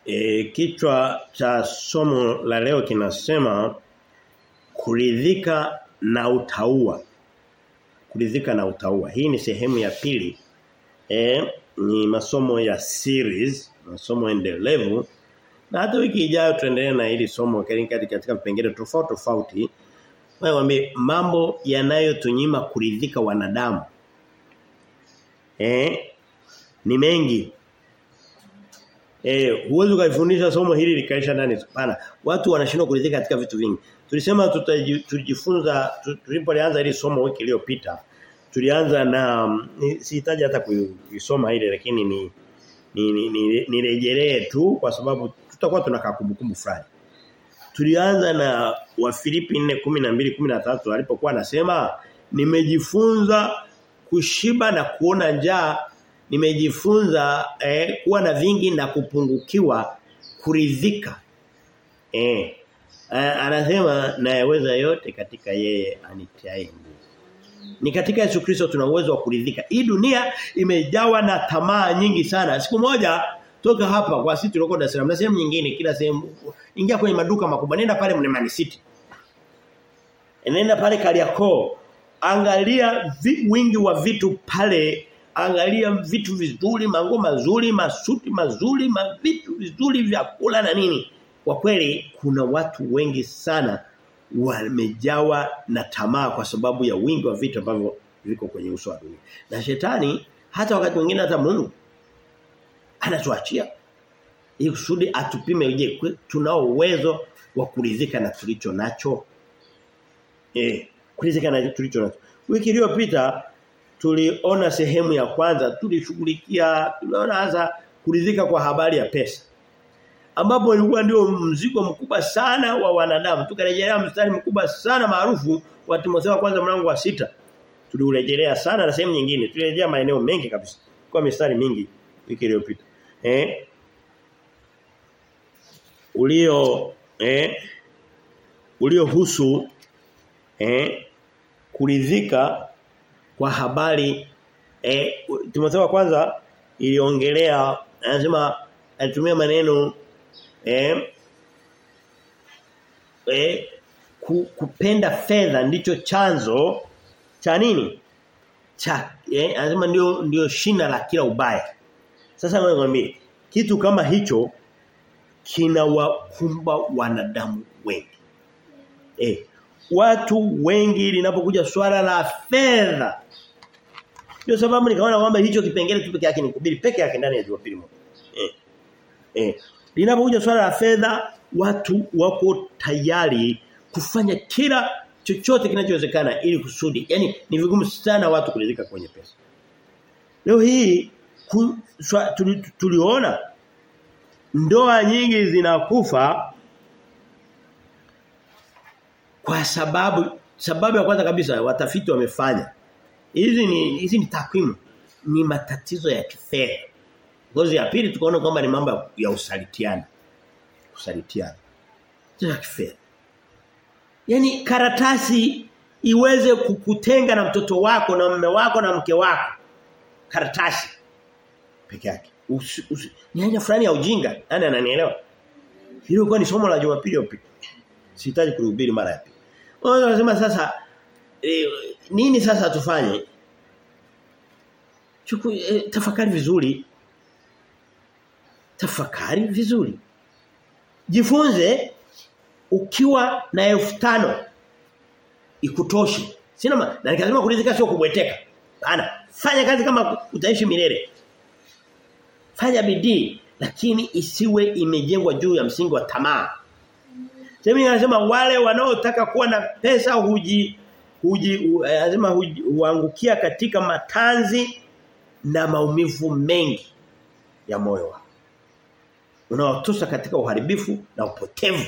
E, kichwa cha somo la leo kinasema kuridhika na utaua. Kuridhika na utaua. Hii ni sehemu ya pili. E, ni masomo ya series, masomo endelevu. Na hata wiki ijayo tuendelee na hili somo katika vipengele tofauti tofauti. Nakwambia mambo yanayotunyima kuridhika wanadamu. Eh? Ni mengi. Eh, huwezi kuifundisha somo hili likaisha ndani. Hapana. Watu wanashindwa kuridhika katika vitu vingi. Tulisema tutajifunza tulipoanza hili somo wiki iliyopita. Tulianza na sihitaji hata kuisoma ile lakini ni nirejelee ni, ni, ni tu kwa sababu tutakuwa tunakaa kumbukumbu fulani. Tulianza na Wafilipi 4:12 13 alipokuwa anasema nimejifunza kushiba na kuona njaa nimejifunza eh, kuwa na vingi na kupungukiwa kuridhika. Eh, eh anasema nayaweza yote katika yeye anitiaye nguvu. Ni katika Yesu Kristo tuna uwezo wa kuridhika. Hii dunia imejawa na tamaa nyingi sana. Siku moja toka hapa kwa sisi tulikuwa Dar es Salaam na sehemu nyingine kila sehemu ingia kwenye maduka makubwa nenda pale Mlimani City. Nenda pale Kariakoo. Angalia vi, wingi wa vitu pale angalia vitu vizuri, mango mazuri, masuti mazuri, ma vitu vizuri vyakula na nini. Kwa kweli kuna watu wengi sana wamejawa na tamaa kwa sababu ya wingi wa vitu ambavyo viko kwenye uso wa dunia. Na shetani hata wakati mwingine hata Mungu anatuachia ili kusudi atupime je tunao uwezo wa kuridhika na tulicho nacho. Eh, kuridhika na tulicho nacho. Wiki iliyopita tuliona sehemu ya kwanza tulishughulikia tunaona hasa kuridhika kwa habari ya pesa ambapo ilikuwa ndio mzigo mkubwa sana wa wanadamu tukarejelea mstari mkubwa sana maarufu wa Timotheo kwanza mlango wa sita tuliurejelea sana na sehemu nyingine tulirejea maeneo mengi kabisa kwa mistari mingi wiki iliyopita eh ulio eh uliohusu eh kuridhika kwa habari eh Timotheo wa kwanza iliongelea anasema alitumia maneno eh eh ku, kupenda fedha ndicho chanzo cha nini cha eh anasema ndio ndio shina la kila ubaya sasa nakwambia kitu kama hicho kinawakumba wanadamu wengi eh watu wengi linapokuja swala la fedha ndio sababu nikaona kwamba hicho kipengele tu peke yake ni kuhubiri peke yake ndani ya Jumapili moja. Eh. Eh. Linapokuja swala la fedha watu wako tayari kufanya kila chochote kinachowezekana ili kusudi. Yaani ni vigumu sana watu kuridhika kwenye pesa. Leo hii ku, swa, tuli, tuliona ndoa nyingi zinakufa kwa sababu sababu ya kwanza kabisa watafiti wamefanya hizi ni hizi ni takwimu ni matatizo ya kifedha ngozi ya pili tukaona kwamba ni mambo ya usalitiana usalitiana ya kifedha yani karatasi iweze kukutenga na mtoto wako na mume wako na mke wako karatasi peke yake ni aina fulani ya ujinga nani ananielewa hilo kwa ni somo la Jumapili iliyopita sihitaji kuhubiri mara ya pili wanasema sasa e, nini sasa tufanye Chuku, e, tafakari vizuri tafakari vizuri jifunze ukiwa na elfu tano ikutoshe sina ma, na nikasema kuridhika sio kubweteka bana fanya kazi kama utaishi milele fanya bidii lakini isiwe imejengwa juu ya msingi wa tamaa Sema anasema wale wanaotaka kuwa na pesa huji huji anasema huangukia katika matanzi na maumivu mengi ya moyo wao. Unaotosa katika uharibifu na upotevu.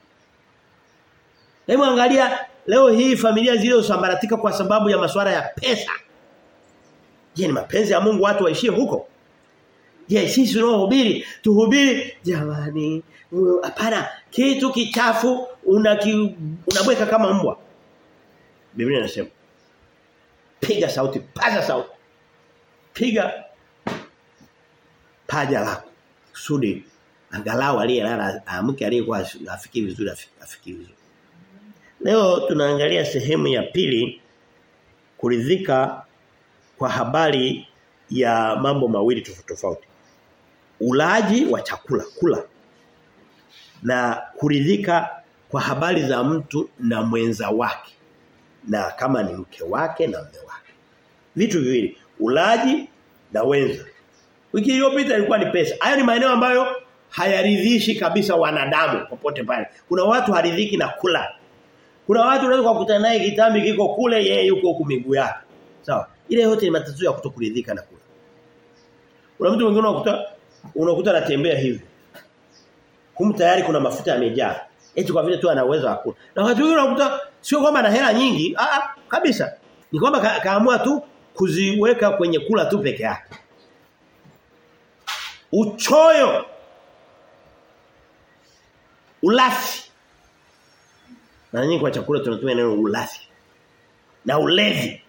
Hebu angalia leo hii familia zilizosambaratika kwa sababu ya masuala ya pesa. Je, ni mapenzi ya Mungu watu waishie huko? Je, sisi tunaohubiri tuhubiri jamani hapana kitu kichafu unaki, unabweka kama mbwa. Biblia inasema piga sauti, paza sauti. Piga paja lako kusudi Angalau aliyelala amke aliyekuwa afikiri vizuri afikiri vizuri. Leo tunaangalia sehemu ya pili kuridhika kwa habari ya mambo mawili tofauti tofauti. Ulaji wa chakula, kula. Na kuridhika kwa habari za mtu na mwenza wake. Na kama ni mke wake na mume wake. Vitu viwili, ulaji na wenza. Wiki iliyopita ilikuwa ni pesa. Hayo ni maeneo ambayo hayaridhishi kabisa wanadamu popote pale. Kuna watu haridhiki na kula. Kuna watu unaweza kukutana naye kitambi kiko kule yeye yuko huku miguu yake. Sawa. Ile yote ni matatizo ya kutokuridhika na kula. Kuna mtu mwingine unakuta unakuta anatembea hivi. Humu tayari kuna mafuta yamejaa. Eti kwa vile tu ana uwezo wa kula. Na watu wengine unakuta sio kwamba ana hela nyingi, ah kabisa. Ni kwamba ka, kaamua tu kuziweka kwenye kula tu peke yake. Uchoyo. Ulafi. Mara nyingi kwa chakula tunatumia neno ulafi. Na ulevi.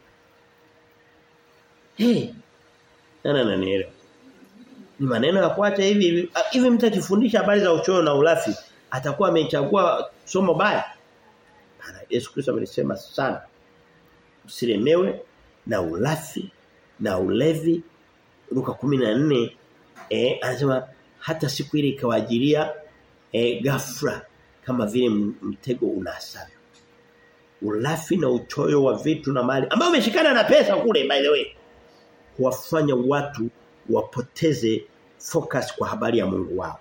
Hey. Nana nanielewa. Ni maneno ya kuacha hivi hivi. Hivi mtu akifundisha habari za uchoyo na ulafi atakuwa amechagua somo baya. Bana Yesu Kristo amenisema sana. Usilemewe na ulafi na ulevi. Luka 14 eh anasema hata siku ile ikawajilia eh ghafla kama vile mtego unasavyo. Ulafi na uchoyo wa vitu na mali ambao umeshikana na pesa kule by the way. Huwafanya watu wapoteze focus kwa habari ya Mungu wao.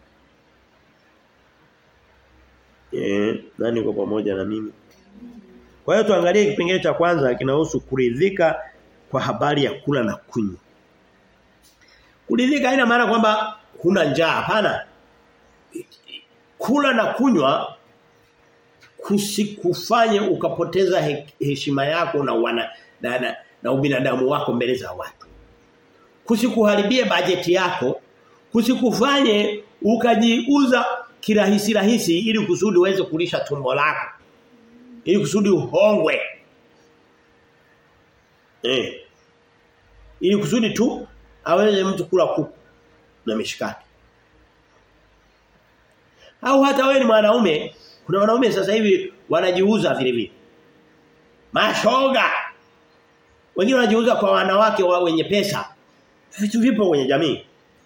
Eh, nani kwa pamoja na mimi? Kwa hiyo tuangalie kipengele cha kwanza kinahusu kuridhika kwa habari ya kula na kunywa. Kuridhika haina maana kwamba huna njaa, hapana. Kula na kunywa kusikufanye ukapoteza he, heshima yako na wana na, na, na ubinadamu wako mbele za watu. Kusikuharibie bajeti yako, kusikufanye ukajiuza kirahisi rahisi ili kusudi uweze kulisha tumbo lako. Ili kusudi uhongwe. Eh. Ili kusudi tu aweze mtu kula kuku na mishikaki. Au hata wewe ni mwanaume, kuna wanaume sasa hivi wanajiuza vile vile. Mashoga. Wengine wanajiuza kwa wanawake wa wenye pesa. Vitu vipo kwenye jamii.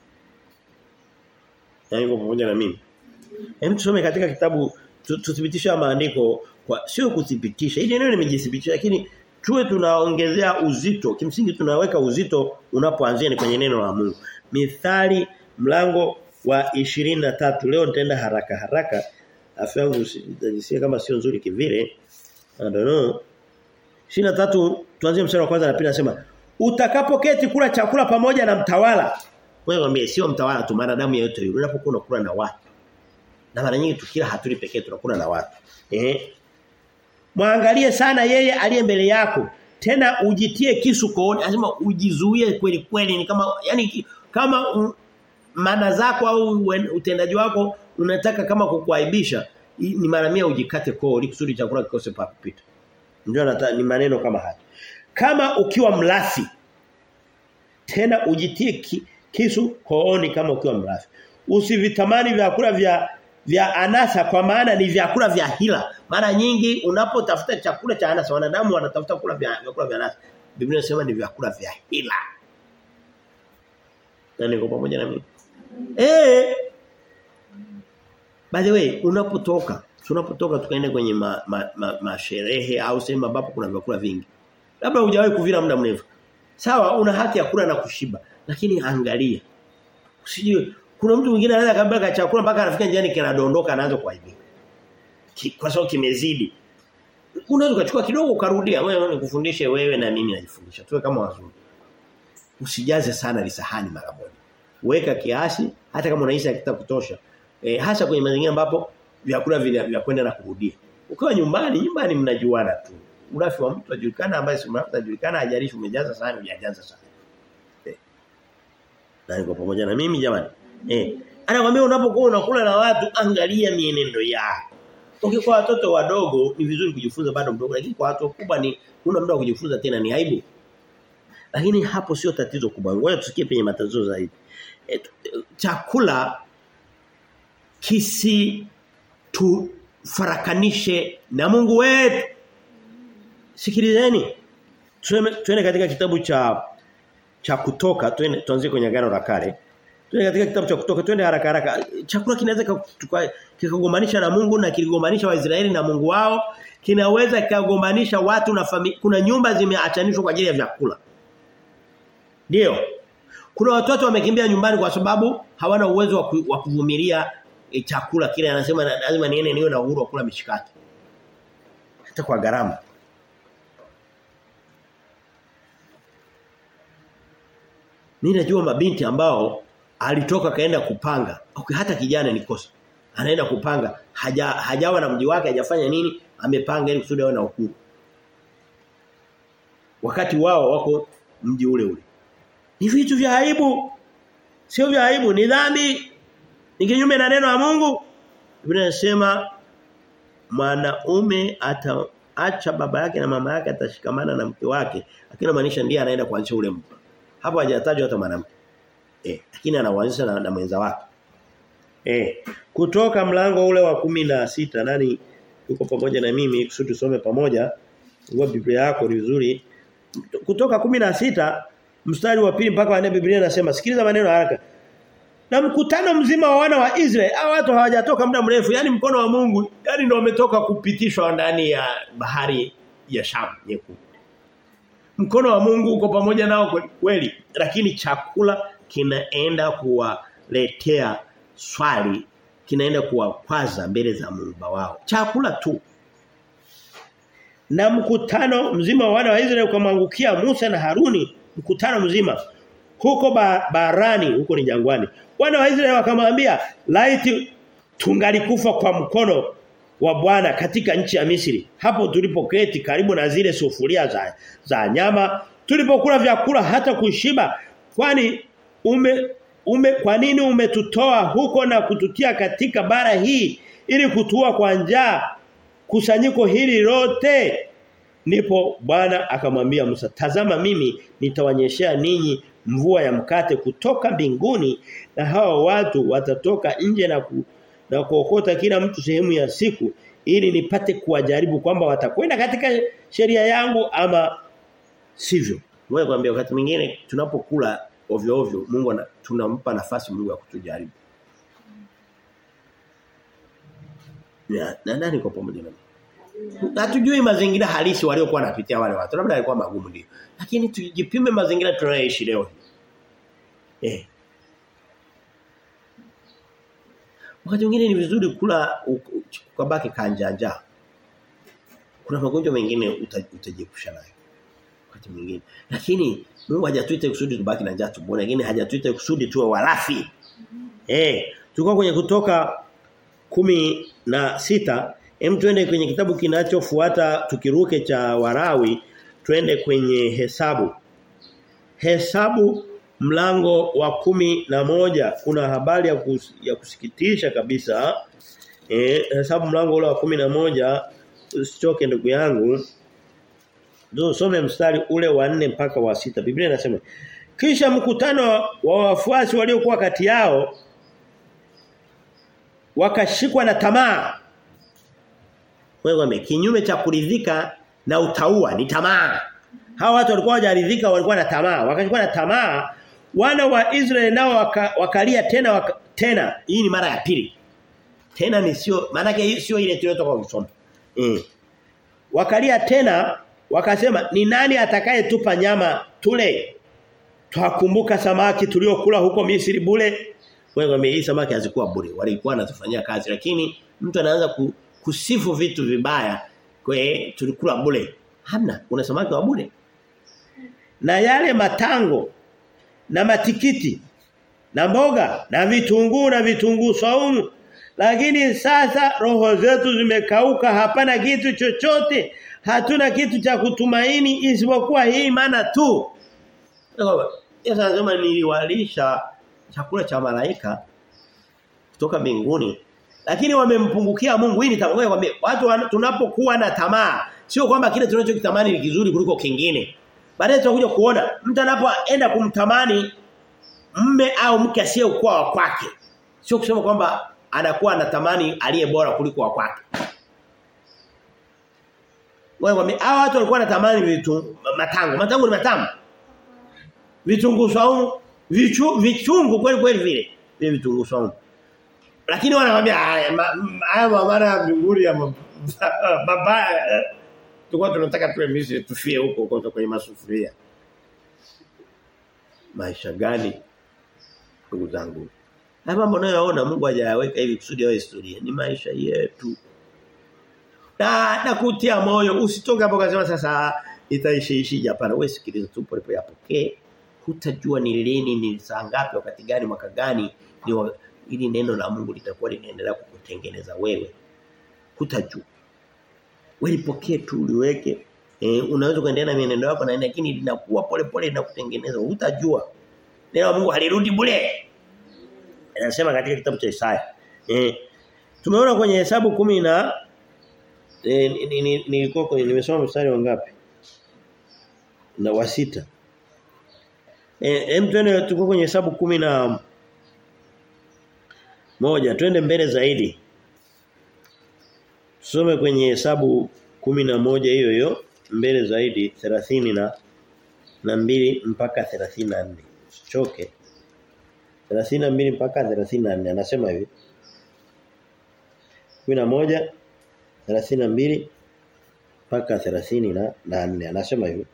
Yaani kwa pamoja na mimi. Hem tusome katika kitabu tuthibitisha maandiko kwa sio kuthibitisha. Hili neno nimejithibitisha lakini tuwe tunaongezea uzito. Kimsingi tunaweka uzito unapoanzia ni kwenye neno la Mungu. Mithali mlango wa 23. Leo nitaenda haraka haraka. Afya yangu sitajisikia kama sio nzuri kivile. I don't know. 23 tuanzie mstari wa kwanza na pili nasema utakapoketi kula chakula pamoja na mtawala. Wewe mwambie sio mtawala tu damu yote yule. Unapokuwa unakula na watu. Na mara nyingi tukila hatuli pekee tunakula na watu. Eh? Mwangalie sana yeye aliye mbele yako. Tena ujitie kisu kooni, anasema ujizuie kweli kweli ni kama yani kama um, mana zako au utendaji wako unataka kama kukuaibisha ni mara mia ujikate koo ili kusudi chakula kikose papita. Ndio ni maneno kama haya. Kama ukiwa mlafi tena ujitie ki, kisu kooni kama ukiwa mlafi. Usivitamani vyakula vya vya anasa kwa maana ni vyakula vya hila. Mara nyingi unapotafuta chakula cha anasa wanadamu wanatafuta kula vya vyakula vya anasa. Biblia inasema ni vyakula vya hila. Na niko pamoja na mimi. Eh. By the way, unapotoka, tunapotoka tukaenda kwenye masherehe ma, ma, ma au sehemu ambapo kuna vyakula vingi. Labda hujawahi kuvila muda mrefu. Sawa, una haki ya kula na kushiba, lakini angalia. Usijue kuna mtu mwingine anaweza kabla chakula mpaka anafika njiani kinadondoka anaanza kuaibika. Kwa sababu kimezidi. Unaweza kuchukua kidogo ukarudia. Wewe nikufundishe wewe na mimi najifundisha. Tuwe kama wazuri. Usijaze sana lisahani mara moja. Weka kiasi hata kama unahisi hakitakutosha. E, hasa kwenye mazingira ambapo vyakula vya kwenda na kurudia. Ukiwa nyumbani, nyumbani mnajuana tu. Urafi wa mtu ajulikana ambaye si mrafi ajulikana hajalishi umejaza sana hujajaza sana. Eh. Na niko pamoja na mimi jamani. Eh. Anakuambia unapokuwa unakula na watu angalia mienendo yao. Okay, kwa watoto wadogo ni vizuri kujifunza bado mdogo lakini kwa watu wakubwa ni una muda wa kujifunza tena ni aibu. Lakini hapo sio tatizo kubwa. Ngoja tusikie penye matatizo zaidi. E, chakula kisi tufarakanishe na Mungu wetu. Sikilizeni. Tuende katika kitabu cha cha kutoka twende tuanzie kwenye agano la kale. Twende katika kitabu cha kutoka twende haraka haraka. Chakula kinaweza kikagombanisha na Mungu na kiligombanisha Waisraeli na Mungu wao. Kinaweza kikagombanisha watu na familia. Kuna nyumba zimeachanishwa kwa ajili ya vyakula. Ndio. Kuna watoto wamekimbia nyumbani kwa sababu hawana uwezo wa kuvumilia e, chakula kile anasema lazima niende niwe na uhuru wa kula mishikaki. Hata kwa gharama. Mimi najua mabinti ambao alitoka kaenda kupanga. Okay, hata kijana ni kosa. Anaenda kupanga, haja hajawa na mji wake, hajafanya nini, amepanga ili kusudi awe na uhuru. Wakati wao wako mji ule ule. Ni vitu vya aibu. Sio vya aibu, ni dhambi. Ni kinyume na neno la Mungu. Biblia inasema mwanaume ataacha baba yake na mama yake atashikamana na mke wake. Lakini maanisha ndiye anaenda kuanzisha ule mtu. Hapo hajatajwa hata mwanamke. Eh, lakini anaanzisha na, na mwenza wake. Eh, kutoka mlango ule wa kumi na sita nani yuko pamoja na mimi kusudi tusome pamoja. Ngua Biblia yako ni vizuri. Kutoka kumi na sita mstari wa pili mpaka wa nne Biblia inasema sikiliza maneno haraka. Na mkutano mzima wa wana wa Israeli, hao watu hawajatoka muda mrefu, yani mkono wa Mungu, yani ndio umetoka kupitishwa ndani ya bahari ya Shamu nyekundu. Mkono wa Mungu uko pamoja nao kweli, lakini chakula kinaenda kuwaletea swali, kinaenda kuwakwaza mbele za Mungu wao. Chakula tu. Na mkutano mzima wa wana wa Israeli ukamwangukia Musa na Haruni, mkutano mzima huko ba, barani huko ni jangwani wana wa Israeli wakamwambia laiti tungalikufa kwa mkono wa Bwana katika nchi ya Misri hapo tulipoketi karibu na zile sufuria za za nyama tulipokula vyakula hata kushiba kwani ume ume kwa nini umetutoa huko na kututia katika bara hii ili kutua kwa njaa kusanyiko hili lote ndipo Bwana akamwambia Musa tazama mimi nitawanyeshea ninyi mvua ya mkate kutoka mbinguni na hawa watu watatoka nje na ku, na kuokota kila mtu sehemu ya siku ili nipate kuwajaribu kwamba watakwenda katika sheria yangu ama sivyo. Wewe kwambia wakati mwingine tunapokula ovyo ovyo Mungu ana, tunampa nafasi Mungu ya kutujaribu. Ya, na nani kwa pamoja na Hatujui mazingira halisi waliokuwa wanapitia wale watu. Labda yalikuwa magumu ndio. Lakini tujipime mazingira tunayoishi leo. Eh. Wakati mwingine ni vizuri kula ukabaki kanjanja. Kuna magonjwa mengine utajiepusha nayo. Wakati mwingine. Lakini Mungu hajatuita kusudi tubaki na njaa tumboni, lakini hajatuita kusudi tuwe walafi. Eh, tulikuwa kwenye kutoka kumi na sita Hem twende kwenye kitabu kinachofuata tukiruke cha Warawi twende kwenye hesabu. Hesabu mlango wa kumi na moja kuna habari ya, kus, ya kusikitisha kabisa. Eh hesabu mlango ule wa kumi na moja usichoke ndugu yangu. Ndio some mstari ule wa nne mpaka wa sita Biblia inasema kisha mkutano wa wafuasi waliokuwa kati yao wakashikwa na tamaa wewe kinyume cha kuridhika na utaua ni tamaa. Hawa watu walikuwa hawajaridhika walikuwa na tamaa. Wakachukua na tamaa wana wa Israeli nao waka, wakalia tena waka, tena hii ni mara ya pili. Tena ni sio maana yake sio ile tuliyotoka kusoma. Mm. Wakalia tena wakasema ni nani atakayetupa nyama tule? Twakumbuka samaki tuliokula huko Misri bure. Wewe hii samaki hazikuwa bure. Walikuwa wanazifanyia kazi lakini mtu anaanza ku, kusifu vitu vibaya kwe tulikula bure. Hamna, una samaki wa bure. Na yale matango na matikiti na mboga na vitunguu na vitunguu saumu lakini sasa roho zetu zimekauka hapana kitu chochote hatuna kitu cha kutumaini isipokuwa hii maana tu Yesu anasema niliwalisha chakula cha malaika kutoka mbinguni lakini wamempungukia Mungu hii nitakwambia kwambia watu tunapokuwa na tamaa sio kwamba kile tunachokitamani ni kizuri kuliko kingine baadaye tutakuja kuona mtu anapoenda kumtamani mme au mke asiyekuwa wa kwake sio kusema kwamba anakuwa anatamani aliye bora kuliko wa kwake. Wewe hao watu walikuwa wanatamani vitu matango. Matango ni matamu. Vitunguu saumu, vichu, vichungu kweli kweli vile. Vile vitunguu saumu. Lakini wanawaambia haya haya mabara ya mbinguni ya mabaya. Tulikuwa tunataka tuwe Misri tufie huko huko kwenye masufuria. Maisha gani ndugu zangu? Haya mambo unayoona Mungu hajayaweka hivi kusudi yawe historia. Ni maisha yetu. Na nakutia moyo usitoke hapo kasema sasa itaishi ishi hapana. Wewe sikiliza tu pole pole yapokee. Hutajua ni lini ni saa ngapi wakati gani mwaka gani ni wa, ili neno la Mungu litakuwa linaendelea kukutengeneza wewe. Hutajua. Wewe lipokee tu liweke. E, unaweza kuendelea na mienendo yako na lakini linakuwa pole pole linakutengeneza. Hutajua. Neno la Mungu halirudi bure. Anasema katika kitabu cha Isaya. Eh tumeona kwenye hesabu kumi na eh nilikuwa ni, ni, kwenye nimesoma mstari wa ngapi? Na wa sita. Eh hem twende tuko kwenye hesabu kumi na moja twende mbele zaidi. Tusome kwenye hesabu kumi na moja hiyo hiyo mbele zaidi 30 na na mbili mpaka 34. Choke. 32 mpaka 34 anasema hivi 11 32 mpaka 34 anasema hivi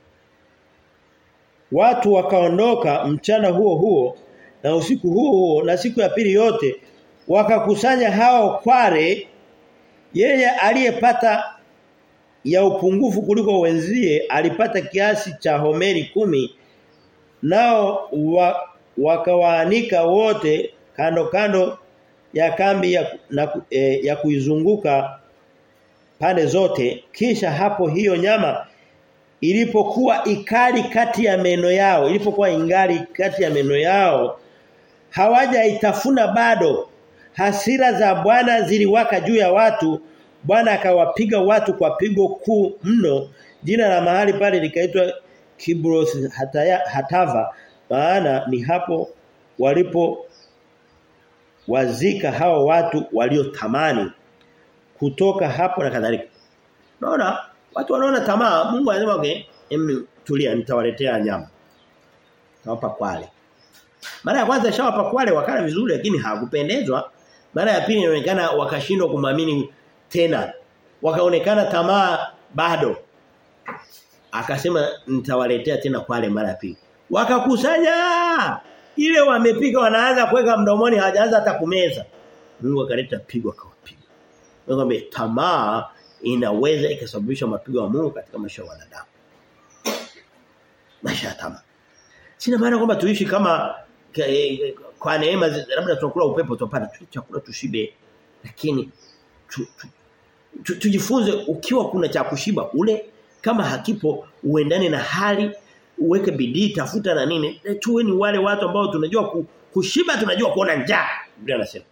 Watu wakaondoka mchana huo huo na usiku huo huo na siku ya pili yote wakakusanya hao kware yeye aliyepata ya upungufu kuliko wenzie alipata kiasi cha homeri kumi nao wa, wakawaanika wote kando kando ya kambi ya, na, e, ya kuizunguka pande zote kisha hapo hiyo nyama ilipokuwa ikali kati ya meno yao ilipokuwa ingali kati ya meno yao hawajaitafuna bado hasira za Bwana ziliwaka juu ya watu Bwana akawapiga watu kwa pigo kuu mno jina la mahali pale likaitwa Kibros hataya, hatava maana ni hapo walipo wazika hao watu waliotamani kutoka hapo na kadhalika. Unaona watu wanaona tamaa Mungu anasema okay em tulia nitawaletea nyama. Tawapa kwale. Mara ya kwanza shawapa kwale wakala vizuri lakini hawakupendezwa. Mara ya pili inaonekana wakashindwa kumwamini tena. Wakaonekana tamaa bado. Akasema nitawaletea tena kwale mara ya pili. Wakakusanya ile wamepika wanaanza kuweka mdomoni hajaanza hata kumeza. Mungu akaleta pigo akawapiga. Ngombe tamaa inaweza ikasababisha mapigo ya Mungu katika maisha ya wanadamu. Maisha ya tamaa. Sina maana kwamba tuishi kama kwa neema labda tunakula upepo tupata chakula tushibe lakini tu, tu, tu, tujifunze ukiwa kuna cha kushiba ule kama hakipo uendane na hali uweke bidii tafuta na nini tuwe ni wale watu ambao tunajua kushiba tunajua kuona njaa Biblia anasema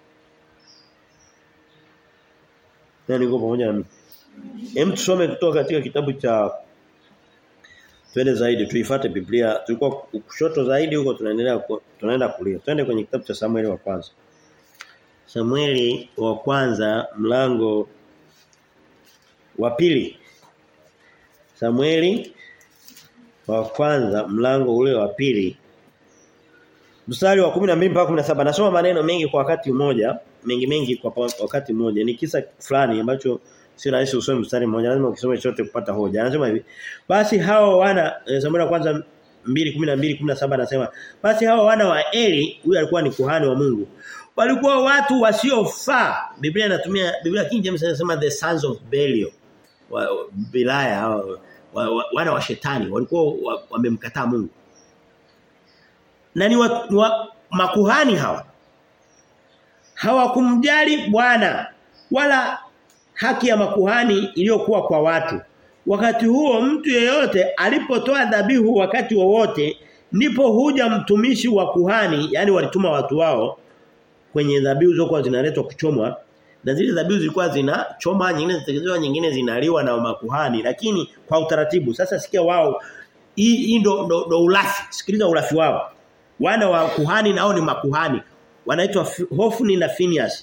na niko pamoja na mimi hem tusome kutoka katika kitabu cha twende zaidi tuifuate Biblia tulikuwa kushoto zaidi huko tunaendelea tunaenda kulia twende kwenye kitabu cha Samueli wa kwanza Samueli wa kwanza mlango wa pili Samueli wa kwanza mlango ule wa pili mstari wa 12 mpaka 17 nasoma maneno mengi kwa wakati mmoja mengi mengi kwa wakati mmoja ni kisa fulani ambacho si rahisi usome mstari mmoja lazima ukisome chote kupata hoja anasema hivi basi hao wana Samueli wa kwanza 2:12 17 anasema basi hao wana wa Eli huyu alikuwa ni kuhani wa Mungu walikuwa watu wasiofaa Biblia inatumia Biblia King James inasema the sons of Belial wa, Bilaya wa, wa, wa, wana wa shetani walikuwa wamemkataa wa Mungu na ni wa, wa, makuhani hawa hawakumjali Bwana wala haki ya makuhani iliyokuwa kwa watu wakati huo mtu yeyote alipotoa dhabihu wakati wowote ndipo huja mtumishi wa kuhani yani walituma watu wao kwenye dhabihu zilizokuwa zinaletwa kuchomwa na zile dhabihu zilikuwa zinachoma nyingine zinatekelezwa nyingine zinaliwa na makuhani lakini kwa utaratibu sasa sikia wao hii ndo, ndo, ndo ulafi sikiliza ulafi wao wana wa kuhani nao ni makuhani wanaitwa Hofni na Phineas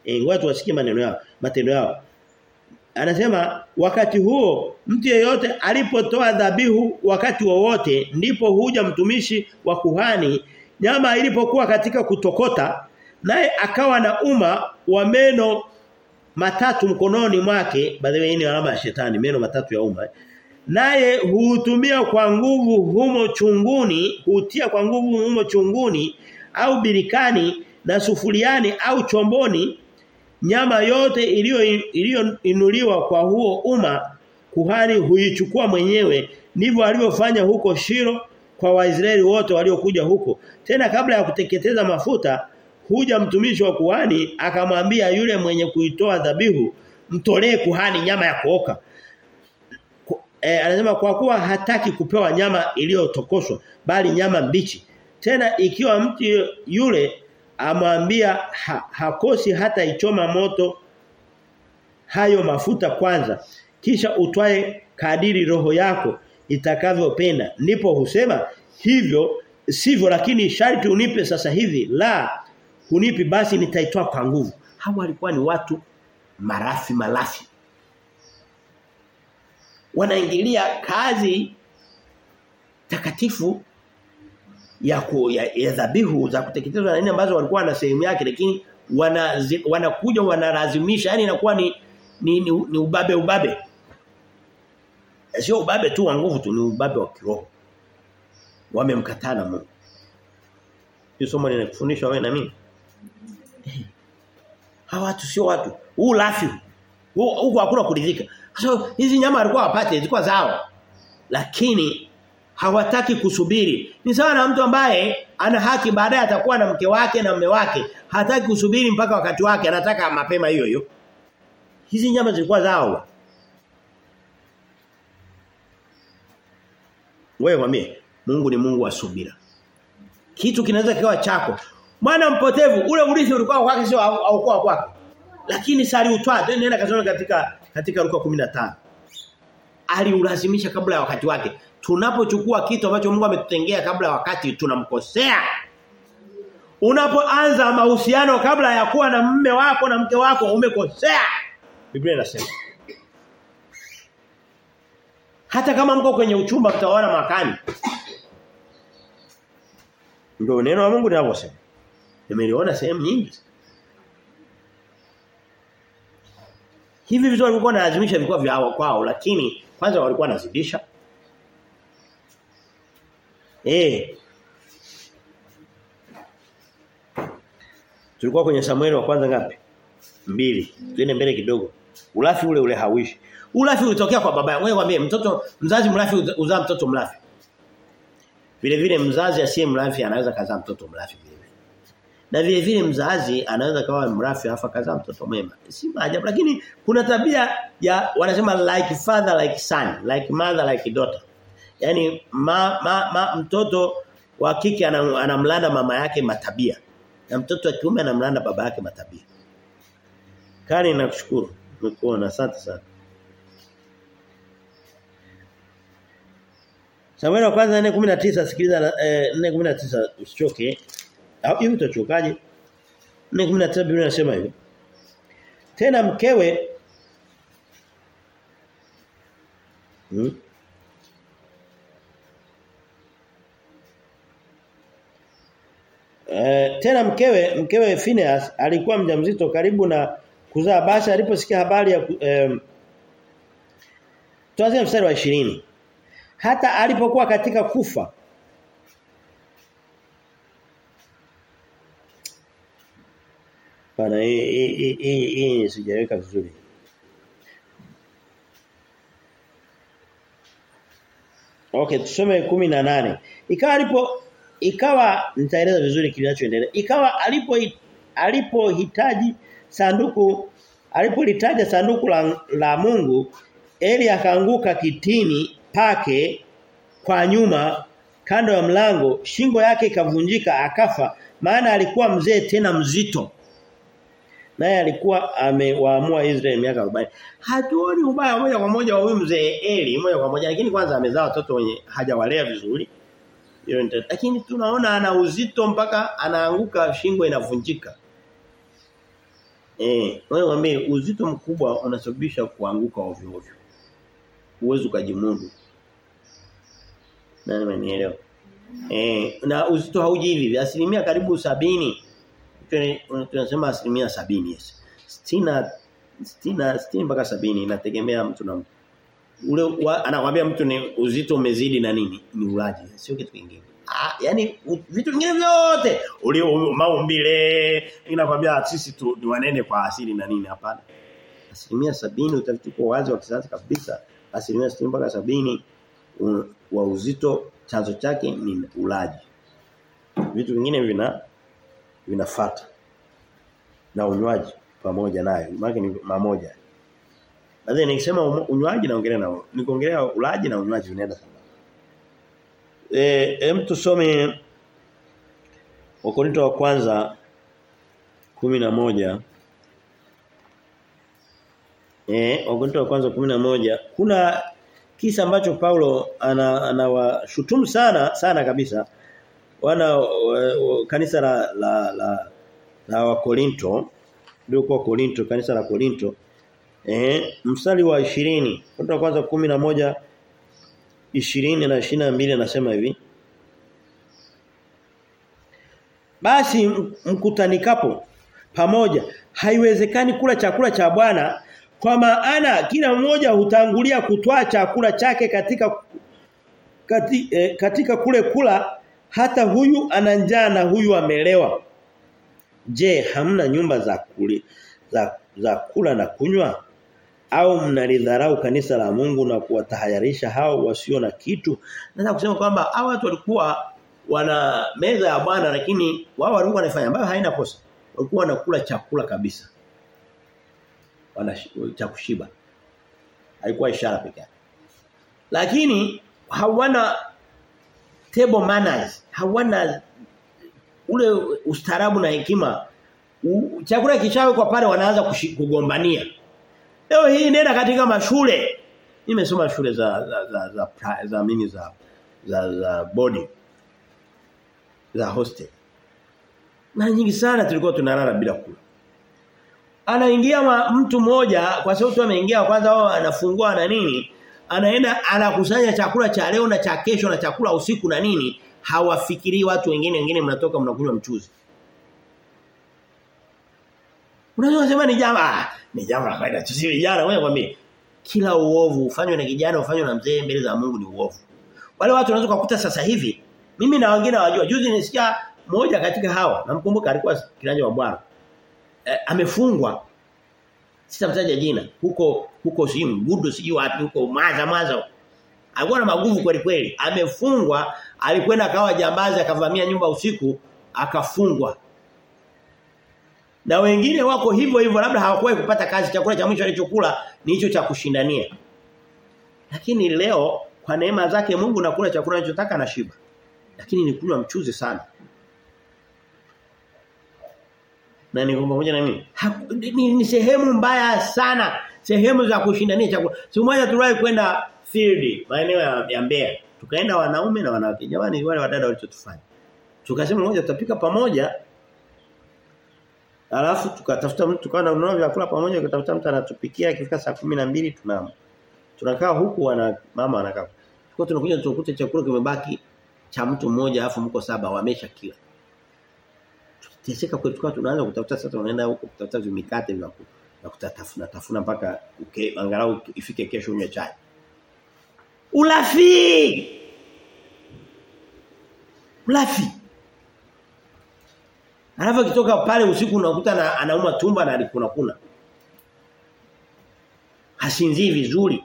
E, ngoja tuwasikie maneno yao, matendo yao. Anasema wakati huo mtu yeyote alipotoa dhabihu wakati wowote ndipo huja mtumishi wa kuhani nyama ilipokuwa katika kutokota naye akawa na uma wa meno matatu mkononi mwake by the way ni alama ya shetani meno matatu ya uma naye huutumia kwa nguvu humo chunguni hutia kwa nguvu humo chunguni au birikani na sufuriani au chomboni nyama yote iliyo iliyoinuliwa kwa huo umma kuhani huichukua mwenyewe ndivyo alivyofanya huko Shiro kwa Waisraeli wote waliokuja huko tena kabla ya kuteketeza mafuta huja mtumishi wa kuhani akamwambia yule mwenye kuitoa dhabihu mtolee kuhani nyama ya kuoka e, anasema kwa kuwa hataki kupewa nyama iliyotokoshwa bali nyama mbichi tena ikiwa mtu yule amwambia ha, hakosi hata ichoma moto hayo mafuta kwanza kisha utwae kadiri roho yako itakavyopenda ndipo husema hivyo sivyo lakini sharti unipe sasa hivi la hunipi basi nitaitoa kwa nguvu hawa walikuwa ni watu marafi malafi wanaingilia kazi takatifu ya ku, ya, ya dhabihu za kuteketezwa na nini ambazo walikuwa na sehemu yake lakini wanakuja wana wanalazimisha yani inakuwa ni ni, ni ni ubabe ubabe sio ubabe tu wa nguvu tu ni ubabe wa kiroho wamemkataa na Mungu hiyo somo linakufundisha wewe na mimi hawa watu sio watu huu lafi huko hakuna kuridhika so hizi nyama walikuwa wapate zilikuwa zao lakini hawataki kusubiri. Ni sawa na mtu ambaye ana haki baadaye atakuwa na mke wake na mume wake. Hataki kusubiri mpaka wakati wake, anataka mapema hiyo hiyo. Hizi nyama zilikuwa zao. Wewe mwambie, Mungu ni Mungu wa subira. Kitu kinaweza kikawa chako. Mwana mpotevu, ule urithi ulikuwa kwake sio au kwa kwake. Lakini sali utwa, nenda kasome katika katika Luka 15. Aliulazimisha kabla ya wakati wake tunapochukua kitu ambacho Mungu ametutengea kabla ya wakati tunamkosea. Unapoanza mahusiano kabla ya kuwa na mume wako na mke wako umekosea. Biblia inasema. Hata kama mko kwenye uchumba mtaona makani. Ndio neno la Mungu linavyosema. Nimeliona sehemu nyingi. Hivi vitu walikuwa wanalazimisha vilikuwa vyao kwao lakini kwanza walikuwa wanazidisha Eh. Tulikuwa kwenye Samueli wa kwanza ngapi? Mbili. Twende mbele kidogo. Ulafi ule ule hawishi. Ulafi ulitokea kwa baba. Wewe mwambie mtoto mzazi mlafi uzaa mtoto mlafi. Vile vile mzazi asiye mlafi anaweza kazaa mtoto mlafi vile vile. Na vile vile mzazi anaweza kawa mrafi afa kazaa mtoto mwema. Si maajabu lakini kuna tabia ya wanasema like father like son, like mother like daughter. Yaani ma, ma, ma, mtoto wa kike anamlanda mama yake matabia na mtoto wa kiume anamlanda baba yake matabia. Kani nakushukuru. Nimekuona asante sana. Samuel wa kwanza 4:19 sikiliza eh, 4:19 usichoke. Au hivi utachokaje? 4:19 Biblia inasema hivi. Tena mkewe hmm? E, tena mkewe mkewe Phineas alikuwa mjamzito karibu na kuzaa basi aliposikia habari ya e, tuanze mstari wa 20 hata alipokuwa katika kufa Bana hii hii hii sijaweka vizuri Okay tusome 18 ikawa alipo ikawa nitaeleza vizuri kinachoendelea ikawa alipo alipohitaji sanduku alipolitaja sanduku la, la Mungu Eli akaanguka kitini pake kwa nyuma kando ya mlango shingo yake ikavunjika akafa maana alikuwa mzee tena mzito naye alikuwa amewaamua Israeli miaka 40 hatuoni ubaya moja kwa moja wa huyu mzee Eli moja kwa moja lakini kwanza amezaa watoto wenye hajawalea vizuri lakini tunaona ana uzito mpaka anaanguka shingo inavunjika Eh, wewe mwambie uzito mkubwa unasababisha kuanguka ovyo ovyo. Uwezo kajimudu. Nani manielewa? Eh, na uzito hauji hivi, asilimia karibu sabini tunasema asilimia sabini yes. Stina stina sitini mpaka sabini inategemea mtu na mtu. Ule wa, anakuambia mtu ni uzito umezidi na nini? Ni ulaji, sio kitu kingine. Ah, yani u, vitu vingine vyote ule maumbile inakwambia sisi tu ni wanene kwa asili na nini hapana. Asilimia sabini utafiti kwa wazi wa kisayansi kabisa. Asilimia sitini mpaka sabini wa uzito chanzo chake ni ulaji. Vitu vingine vina vinafata. Na unywaji pamoja nayo. Maana ni mamoja. Baadhi nikisema unywaji naongelea na nikoongelea ulaji na unywaji vinaenda sawa. Eh hem tusome Wakorinto wa kwanza moja Eh Wakorinto wa kwanza moja kuna kisa ambacho Paulo anawashutumu ana sana sana kabisa wana wa, kanisa la la la, la wa Korinto ndio kwa Korinto kanisa la Korinto eh mstari wa 20 Korinto wa kwanza 11 20 na 22 anasema hivi Basi mkutanikapo pamoja haiwezekani kula chakula cha Bwana kwa maana kila mmoja hutangulia kutwaa chakula chake katika kati, eh, katika kule kula hata huyu ana njaa na huyu amelewa. Je, hamna nyumba za kuli, za za kula na kunywa? Au mnalidharau kanisa la Mungu na kuwatahayarisha hao wasio na kitu? Nataka kusema kwamba hao watu walikuwa wana meza ya Bwana lakini wao walikuwa wanafanya ambayo haina kosa. Walikuwa wanakula chakula kabisa wana cha kushiba. Haikuwa ishara pekee. Lakini hawana table manners, hawana ule ustaarabu na hekima. U, chakula kishawe kwa pale wanaanza kugombania. Leo hii nenda katika mashule. Nimesoma shule za za za za, za, za mini za za, za boarding za hostel. Na nyingi sana tulikuwa tunalala bila kula anaingia mtu mmoja kwa sababu tu ameingia kwanza wao anafungua na nini anaenda anakusanya chakula cha leo na cha kesho na chakula usiku na nini hawafikirii watu wengine wengine mnatoka mnakunywa mchuzi Unaweza kusema ni jamaa ni jamaa la kawaida sisi vijana wewe kwambie kila uovu ufanywe na kijana ufanywe na mzee mbele za Mungu ni uovu wale watu unaweza kukuta sasa hivi mimi na wengine wajua juzi nisikia moja katika hawa namkumbuka alikuwa kiranja wa bwana eh, amefungwa sitamtaja jina huko huko si mgudu siji wapi huko maza maza alikuwa na maguvu kweli kweli amefungwa alikwenda akawa jambazi akavamia nyumba usiku akafungwa na wengine wako hivyo hivyo labda hawakuwahi kupata kazi chakula cha mwisho alichokula ni hicho cha kushindania lakini leo kwa neema zake Mungu nakula chakula anachotaka na shiba lakini ni kunywa mchuzi sana na niko pamoja na mimi ni, ni sehemu mbaya sana sehemu za kushindania chakula siku moja tuliwahi kwenda field maeneo ya, ya Mbeya tukaenda wanaume na wanawake jamani wale wadada walichotufanya tukasema moja tutapika pamoja alafu tukatafuta mtu tukawa na ununua vyakula pamoja tukatafuta mtu anatupikia ikifika saa 12 tunamo tunakaa huku wana mama anakaa kwa tunakuja tukute chakula kimebaki cha mtu mmoja alafu mko saba wamesha kila Teseka kwetu kwa tunaanza kutafuta sasa tunaenda huko kutafuta vimikate vya na kutatafuna tafuna mpaka okay, angalau ifike kesho unywe chai. Ulafi. Ulafi. Alafu kitoka pale usiku unakuta na, anauma tumba na alikuna kuna. Hasinzii vizuri.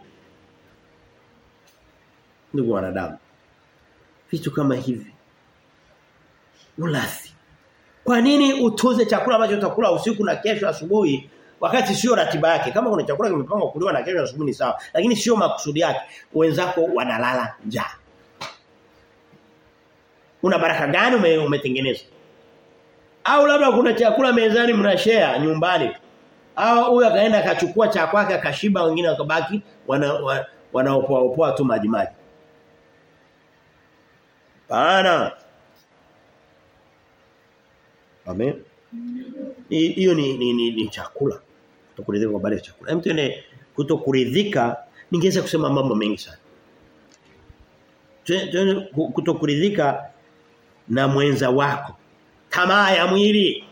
Ndugu wanadamu. Vitu kama hivi. Ulafi. Kwa nini utunze chakula ambacho utakula usiku na kesho asubuhi wakati sio ratiba yake? Kama kuna chakula kimepangwa kuliwa na kesho asubuhi ni sawa, lakini sio makusudi yake. Wenzako wanalala njaa. Una baraka gani ume, umetengeneza? Au labda kuna chakula mezani mnashare nyumbani. Au huyu akaenda akachukua cha kwake akashiba wengine wakabaki wana wanaopoa opoa tu maji maji. Bana. Amen. Hiyo ni, ni, ni, ni chakula. Kutokuridhika kwa baada ya chakula. Hem tuende kutokuridhika ningeweza kusema mambo mengi sana. Tuende kutokuridhika na mwenza wako. Tamaa ya mwili.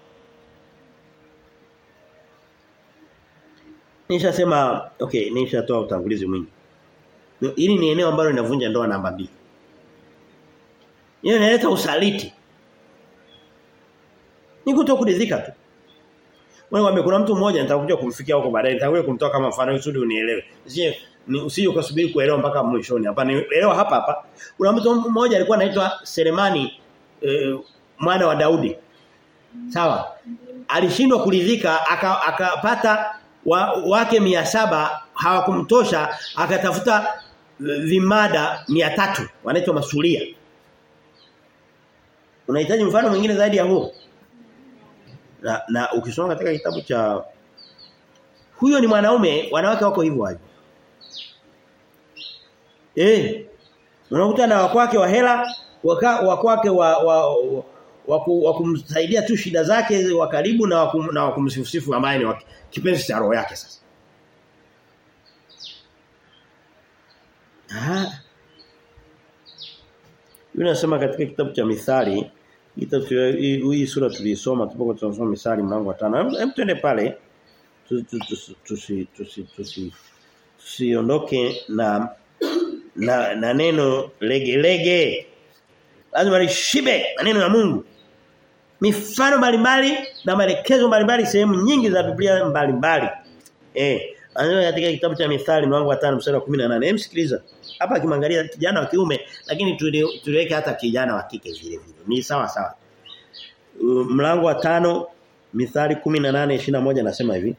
Nishasema okay, nishatoa utangulizi mwingi. Hili ni eneo ambalo linavunja ndoa namba mbili. Hiyo inaleta usaliti. Ni kutokuridhika tu. Wewe kuna mtu mmoja nitakuja kumfikia huko baadaye nitakuja kumtoa kama mfano ili unielewe. Usije ni usije ukasubiri kuelewa mpaka mwishoni. Hapa ni elewa hapa hapa. Kuna mtu mmoja alikuwa anaitwa Selemani e, mwana wa Daudi. Sawa? Alishindwa kuridhika akapata aka wa, wake mia saba hawakumtosha akatafuta vimada mia tatu wanaitwa masulia. Unahitaji mfano mwingine zaidi ya huo? Na, na ukisoma katika kitabu cha huyo ni mwanaume wanawake wako hivyo hapo. Eh. Unakuta na wakwake wa hela, wakwake wa wa, wa, wa, wa kumsaidia tu shida zake wa karibu na wakum, na wakumsifusifu ambaye ni kipenzi cha roho yake sasa. Ah. Yule anasema katika kitabu cha Mithali hii sura tulisoma tupokuwa tunasoma Mithali mlango wa 5. Hebu twende pale tusi tusi tusiondoke na na, na neno lege lege. Lazima lishibe maneno ya Mungu. Mifano mbalimbali na maelekezo mbalimbali sehemu nyingi za Biblia mbalimbali. Eh, anasema katika kitabu cha Mithali mlango wa 5 mstari wa 18. Hem sikiliza. Hapa akimwangalia kijana wa kiume lakini tuliweka hata kijana wa kike vile vile. Ni sawa sawa. Uh, mlango wa 5 Mithali 18:21 nasema hivi.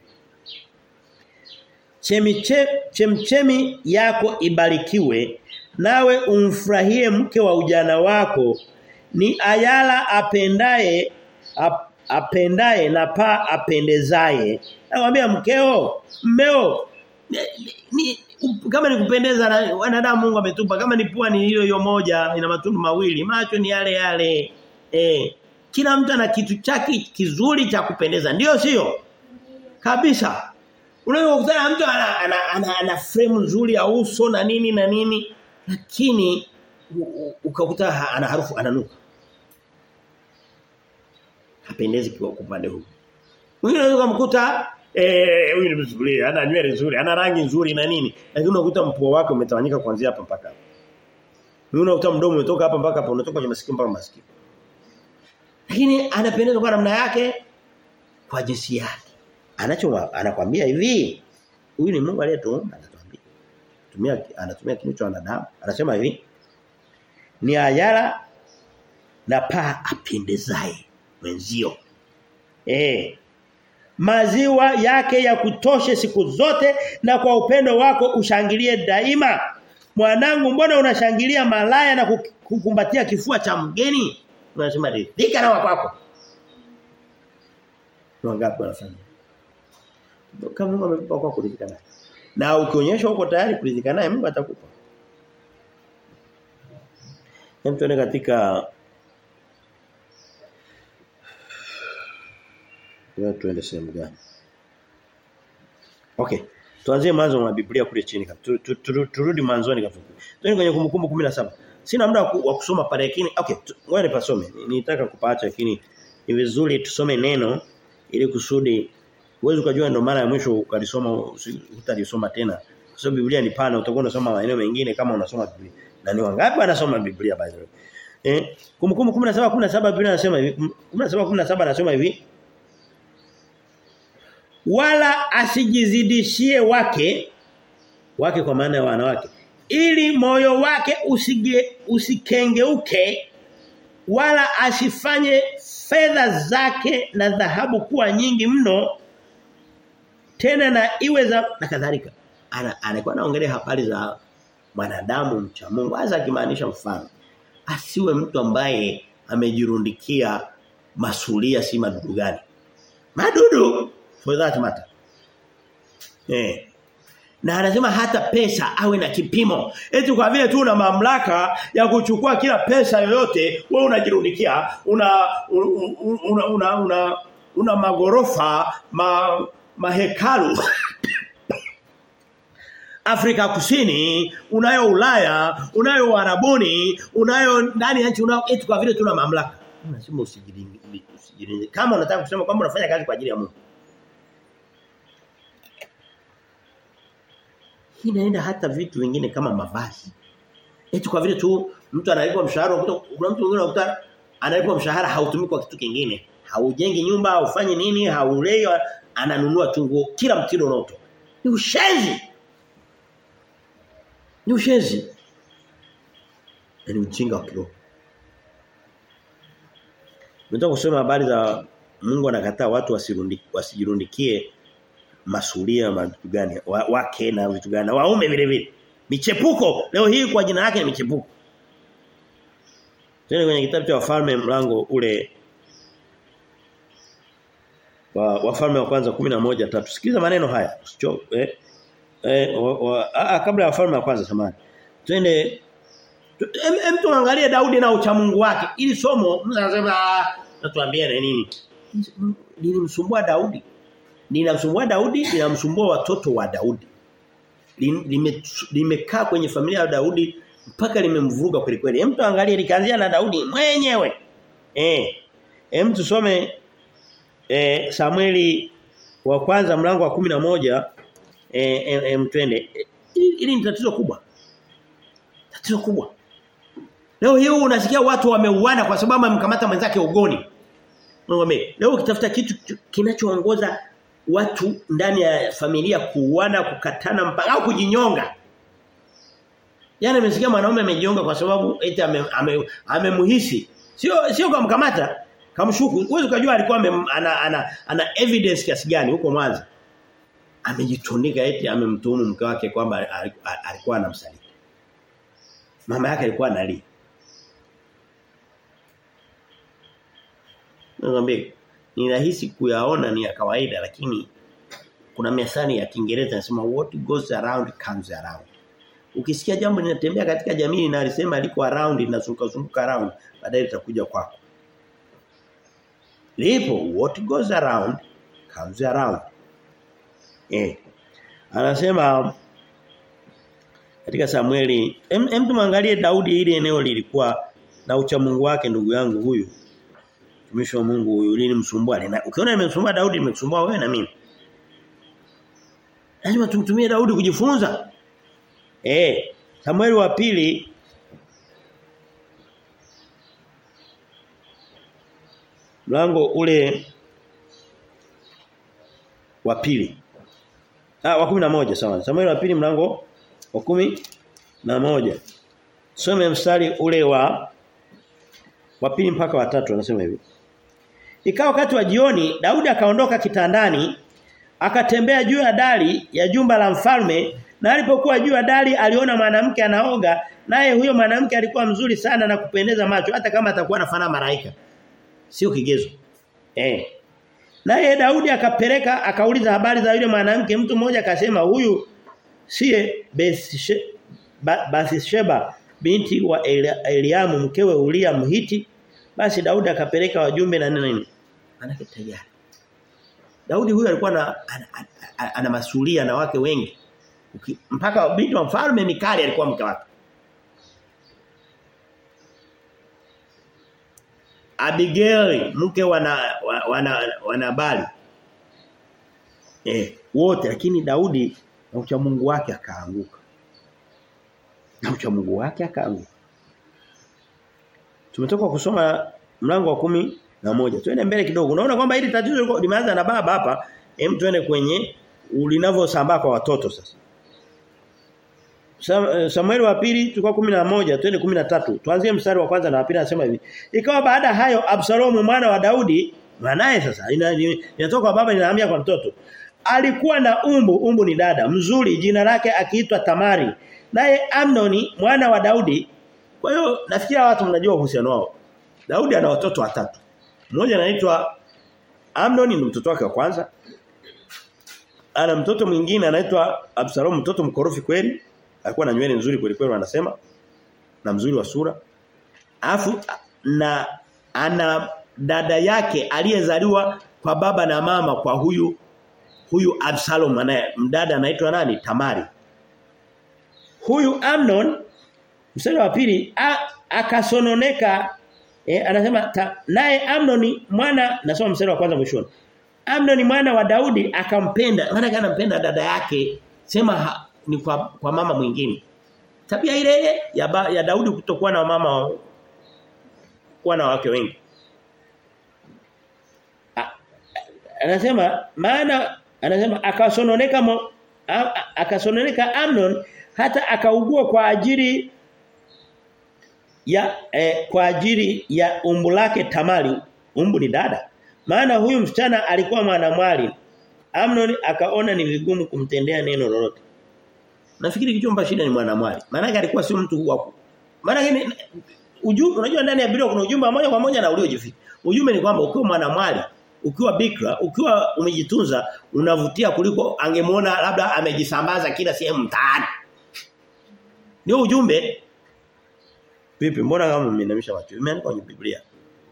Chemiche, chemchemi yako ibarikiwe nawe umfurahie mke wa ujana wako ni ayala apendaye ap, apendaye na pa apendezaye nakwambia mkeo mmeo ni, ni, kama ni kupendeza na wanadamu Mungu ametupa kama ni pua ni hiyo hiyo moja ina matundu mawili macho ni yale yale eh kila mtu ana kitu chake kizuri cha kupendeza ndio sio kabisa unaweza kukutana mtu ana, ana, ana, ana frame nzuri ya uso na nini na nini lakini ukakuta ana harufu ananuka hapendezi kwa upande huu mwingine unaweza kumkuta eh huyu ni mzuri ana nywele nzuri ana rangi nzuri na nini lakini unakuta mpua wake umetawanyika kuanzia hapa mpaka hapa mwingine unakuta mdomo umetoka hapa mpaka hapa unatoka kwenye masikio mpaka masikio lakini anapendeza kwa namna yake kwa jinsi yake anacho anakwambia hivi huyu ni Mungu aliyetuumba anatuambia tumia anatumia kinywa cha wanadamu anasema hivi ni ayala na paa apendezaye mwenzio eh maziwa yake ya kutoshe siku zote na kwa upendo wako ushangilie daima mwanangu mbona unashangilia malaya na kukumbatia kifua cha mgeni unasema ridhika na wako wangapi wanafanya kama Mungu amekupa kwa kuridhika naye na ukionyesha uko tayari kuridhika naye Mungu atakupa Hem tuone katika Wewe tuende sehemu gani? Okay. Tuanzie mwanzo wa Biblia kule chini. Turudi mwanzoni kafupi. Tuende kwenye kumbukumbu 17. Sina muda wa kusoma pale lakini okay, ngoja nipasome. Nitaka kupaacha lakini ni vizuri tusome neno ili kusudi uweze ukajua ndo mara ya mwisho ukalisoma utalisoma tena. Kwa sababu Biblia ni pana utakuwa unasoma maeneo mengine kama unasoma Biblia. Na ni wangapi wanasoma Biblia by the way? Eh, kumbukumbu 17 17 Biblia inasema hivi. 17 17 anasema hivi. Wala asijizidishie wake wake kwa maana ya wanawake ili moyo wake usige usikengeuke wala asifanye fedha zake na dhahabu kuwa nyingi mno tena na iwe za na kadhalika ana anakuwa anaongelea habari za mwanadamu mcha Mungu hasa akimaanisha mfano asiwe mtu ambaye amejirundikia masulia si madudu gani madudu for that matter eh Na anasema hata pesa awe na kipimo. Eti kwa vile tu una mamlaka ya kuchukua kila pesa yoyote, wewe unajirundikia, una una una, una, una, una magorofa, ma, mahekalu. Afrika Kusini, unayo Ulaya, unayo Arabuni, unayo ndani ya nchi unao eti kwa vile tuna mamlaka. Unasema usijiringi usijiringi. Kama unataka kusema kwamba unafanya kazi kwa ajili ya Mungu. Hii inaenda hata vitu vingine kama mavazi. Eti kwa vile tu mtu analipwa mshahara kuna mtu mwingine unakuta analipwa mshahara hautumii kwa kitu kingine. Haujengi nyumba, haufanye nini, haulei, ananunua tu nguo kila mtindo unaotoka. Ni ushenzi. Ni ushenzi. Ni ujinga wa kiroho. Nataka kusema habari za Mungu anakataa watu wasijirundikie masulia na vitu gani wa, wake na vitu gani waume vile vile michepuko leo hii kwa jina lake ni michepuko tena kwenye kitabu cha wafalme mlango ule wa wafalme wa kwanza 11 tatu sikiza maneno haya usicho eh, eh wa, wa, a, kabla ya wafalme wa kwanza samani twende em tuangalie Daudi na uchamungu wake ili somo mtu anasema natuambia na nini lilimsumbua Daudi linamsumbua Daudi linamsumbua watoto wa Daudi limekaa lime kwenye familia ya Daudi mpaka limemvuruga kweli kweli hem tuangalie likaanzia na Daudi mwenyewe eh hem tusome eh Samueli wa kwanza mlango wa 11 eh em twende hili ni tatizo kubwa tatizo kubwa leo hii unasikia watu wameuana kwa sababu amemkamata mwenzake ugoni Ngombe. Leo ukitafuta kitu kinachoongoza watu ndani ya familia kuuana, kukatana mpaka au kujinyonga. Yaani nimesikia mwanaume amejinyonga kwa sababu eti amemhisi. Ame, ame sio sio kumkamata, kamshuku. Uwezo kujua alikuwa ame, ana, ana, ana evidence kiasi gani huko Mwanza. Amejitundika eti amemtuhumu mke wake kwamba alikuwa anamsaliti. Mama yake alikuwa analia. Ngombe ni rahisi kuyaona ni ya kawaida lakini kuna methali ya Kiingereza inasema what goes around comes around. Ukisikia jambo linatembea katika jamii na alisema liko around linazunguka zunguka around baadaye litakuja kwako. Lipo what goes around comes around. Eh. Anasema katika Samueli hem em tumwangalie Daudi ile eneo lilikuwa na uchamungu wake ndugu yangu huyu mtumishi wa Mungu huyu lilimsumbua. Ukiona nimemsumbua Daudi nimekusumbua wewe na mimi. Lazima tumtumie Daudi kujifunza. Eh, Samueli wa pili mlango ule wa pili. Ah wa 11 sawa. Samueli wa pili mlango wa kumi na moja. Some mstari ule wa wa pili mpaka wa tatu anasema hivi. Ikawa wakati wa jioni Daudi akaondoka kitandani akatembea juu ya dari ya jumba la mfalme na alipokuwa juu ya dari aliona mwanamke anaoga naye huyo mwanamke alikuwa mzuri sana na kupendeza macho hata kama atakuwa anafana malaika. Sio kigezo. Eh. Naye Daudi akapeleka akauliza habari za yule mwanamke mtu mmoja akasema huyu siye Bathsheba binti wa Eliamu mkewe Ulia Mhiti basi Daudi akapeleka wajumbe na nini manake tayari Daudi huyu alikuwa na ana, ana, ana masulia na wake wengi Uki, mpaka binti wa mfalme Mikali alikuwa mke wake Abigail mke wana wana wanabali eh wote lakini Daudi na ucha Mungu wake akaanguka na ucha Mungu wake akaanguka Tumetoka kusoma mlango wa kumi na moja. Twende mbele kidogo. Unaona kwamba hili tatizo limeanza na baba hapa. Hem twende kwenye linavyosambaa kwa watoto sasa. Samueli wa pili tulikuwa 11 twende 13 tuanzie mstari wa kwanza na wa pili anasema hivi ikawa baada hayo Absalomu mwana wa Daudi mwanae sasa inatoka kwa baba inahamia kwa mtoto alikuwa na umbu umbu ni dada mzuri jina lake akiitwa Tamari naye Amnoni mwana wa Daudi kwa hiyo nafikiria watu mnajua uhusiano wao Daudi ana watoto watatu mmoja anaitwa Amnoni ni mtoto wake wa kwanza ana mtoto mwingine anaitwa Absalom mtoto mkorofi kweli alikuwa na nywele nzuri kweli kweli wanasema na mzuri wa sura afu na ana dada yake aliyezaliwa kwa baba na mama kwa huyu huyu Absalom anaye mdada anaitwa nani Tamari huyu Amnon mstari wa pili akasononeka e, anasema naye Amnon mwana nasoma mstari wa kwanza mwishoni Amnon mwana wa Daudi akampenda maana anampenda dada yake sema ha, ni kwa, kwa mama mwingine tabia ile ya, ba, ya Daudi kutokuwa na mama kuwa na wake wengi anasema maana anasema akasononeka mo, akasononeka Amnon hata akaugua kwa ajili ya eh, kwa ajili ya umbu lake Tamari umbu ni dada maana huyu msichana alikuwa mwanamwali Amnon akaona ni vigumu kumtendea neno lolote nafikiri kichomba shida ni mwanamwali maana alikuwa sio mtu wako maana ujumbe unajua ndani ya Biblia kuna ujumbe moja kwa moja na uliojificha ujumbe ni kwamba ukiwa mwanamwali ukiwa bikra ukiwa umejitunza unavutia kuliko angemuona labda amejisambaza kila sehemu mtaani ndio ujumbe vipi mbona kama mmeinamisha watu imeandikwa kwenye Biblia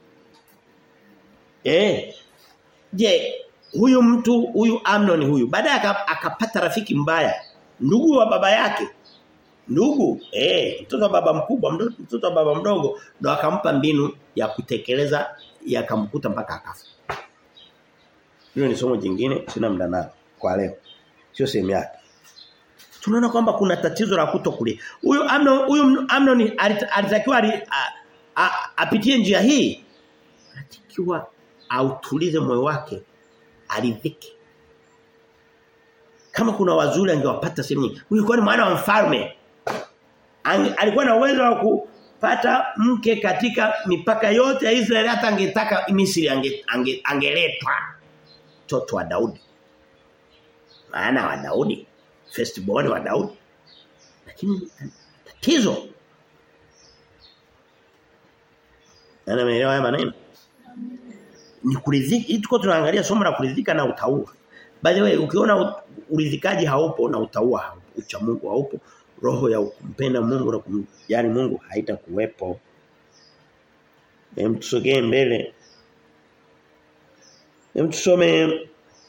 eh je huyu mtu huyu Amnon huyu baadaye akapata rafiki mbaya ndugu wa baba yake ndugu eh mtoto wa baba mkubwa mtoto wa baba mdogo ndo akampa mbinu ya kutekeleza yakamkuta mpaka akafa hilo ni somo jingine sina muda nalo kwa leo sio sehemu yake tunaona kwamba kuna tatizo la kutokulia huyu Amnon huyu Amnon alitakiwa apitie njia hii anatakiwa autulize moyo wake aridhike kama kuna wazuri angewapata sehemu nyingi huyu kwa ni mwana wa mfalme alikuwa na uwezo wa kupata mke katika mipaka yote ya Israeli hata angetaka Misri ange, ange, angeletwa mtoto wa Daudi maana wa Daudi firstborn wa Daudi lakini tatizo ana maelewa haya maneno ni kuridhika tuko tunaangalia somo la kuridhika na utaua by the way ukiona uridhikaji haupo na utaua haupo ucha Mungu haupo roho ya kumpenda Mungu na kumjali Mungu haitakuwepo hem tusogee mbele hem tusome